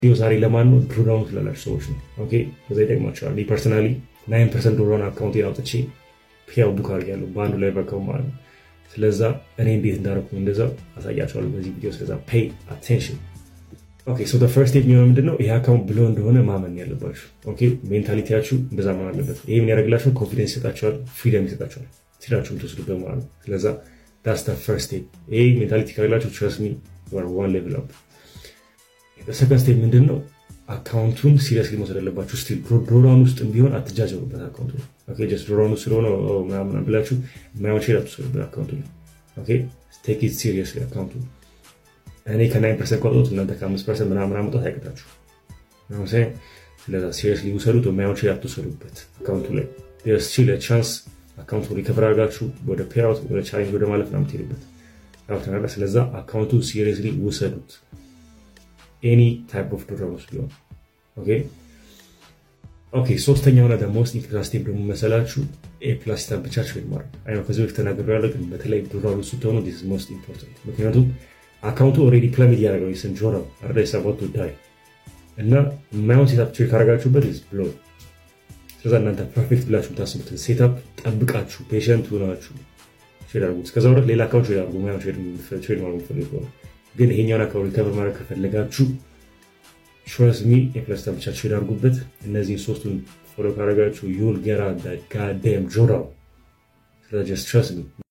ቪዲዮ ዛሬ ለማን ነው? ድሮዳውን ስላላችሁ ሰዎች ነው። ኦኬ በዛ ይጠቅማቸዋል። እኔ ፐርሰናሊ ናይን ፐርሰንት ድሮዳውን አካውንቴን አውጥቼ ፒያው ቡክ አድርጌያለሁ በአንዱ ላይ በከው ማለት ነው። ስለዛ እኔ እንዴት እንዳደረኩኝ እንደዛ አሳያቸዋለሁ በዚህ ቪዲዮ። ስለዛ ፔይ አቴንሽን። ኦኬ ሶ ፈርስት ስቴፕ የሚሆነው ምንድነው? ይሄ አካውንት ብሎ እንደሆነ ማመን ያለባችሁ። ኦኬ ሜንታሊቲያችሁ እንደዛ መሆን አለበት። ይሄ ምን ያደርግላችኋል? ኮንፊደንስ ይሰጣችኋል፣ ፍሪደም ይሰጣችኋል፣ ሲላችሁ የምትወስዱበት ማለት ነው። ስለዛ ዳስ ፈርስት ስቴፕ። ይሄ ሜንታሊቲ ካላችሁ ትረስት ሚ ዋን ሌቭል አፕ ሰከንድ ስቴፕ ምንድን ነው? አካውንቱን ሲሪየስሊ መውሰድ አለባችሁ። ስቲል ድሮዳውን ውስጥ ቢሆን አትጃጀሩበት። አካውንቱ ጀስት ድሮዳውን ውስጥ ስለሆነ ምናምን ብላችሁ የማይሆን ሼር አትወሰዱበት አካውንቱ ላይ ቴክ ኢት ሲሪየስሊ አካውንቱ እኔ ከናይን ፐርሰንት ካወጡት እናንተ ከአምስት ፐርሰንት ምናምን ማውጣት አይቀጣችሁ። ስለዛ ሲሪየስሊ ውሰዱት። የማይሆን ሼር አትወሰዱበት አካውንቱ ላይ ስቲል ቻንስ አካውንቱ ሪከቨር አድርጋችሁ ወደ ፔይአውት ወደ ቻሌንጅ ወደ ማለፍ ነው የምትሄዱበት። ስለዛ አካውንቱ ሲሪየስሊ ውሰዱት። ኤኒ ታይፕ ኦፍ ዶላሮች ቢሆን ኦኬ። ሶስተኛውና ሞስት ኢምፖርታንት ስቴፕ ደግሞ መሰላችሁ ኤ ፕላስ ሲታን ብቻ ትሬድ ማድረግ አይ ከዚህ በፊት ተናግሬያለሁ፣ ግን በተለይ ዶላሩ ስትሆኑ ዲስ ሞስት ኢምፖርታንት። ምክንያቱም አካውንቱ ኦልሬዲ ፕላሚድ ያደረገው የስን ጆራ አርዳ ሰባት ዳይ እና የማይሆን ሴታፕ ትሬድ ካደረጋችሁበት ብሎ ስለዛ እናንተ ፐርፌክት ብላችሁ የምታስቡትን ሴታፕ ጠብቃችሁ ፔሽንት ሆናችሁ ትሬድ አድርጉት። እስከዛ ወረት ሌላ አካውንት ትሬድ አድርጉ። ማይሆን ትሬድ ማድረግ የምትፈልጉ ግን ይሄኛውን አካባቢ ሪከቨር ማድረግ ከፈለጋችሁ ትረስ ሚ የፕለስ ብቻ ትሬድ አድርጉበት። እነዚህን ሶስቱን ፎሎ ካደረጋችሁ ዩል ገራ ጋደም ጆራው ስለጀስ ትረስ ሚ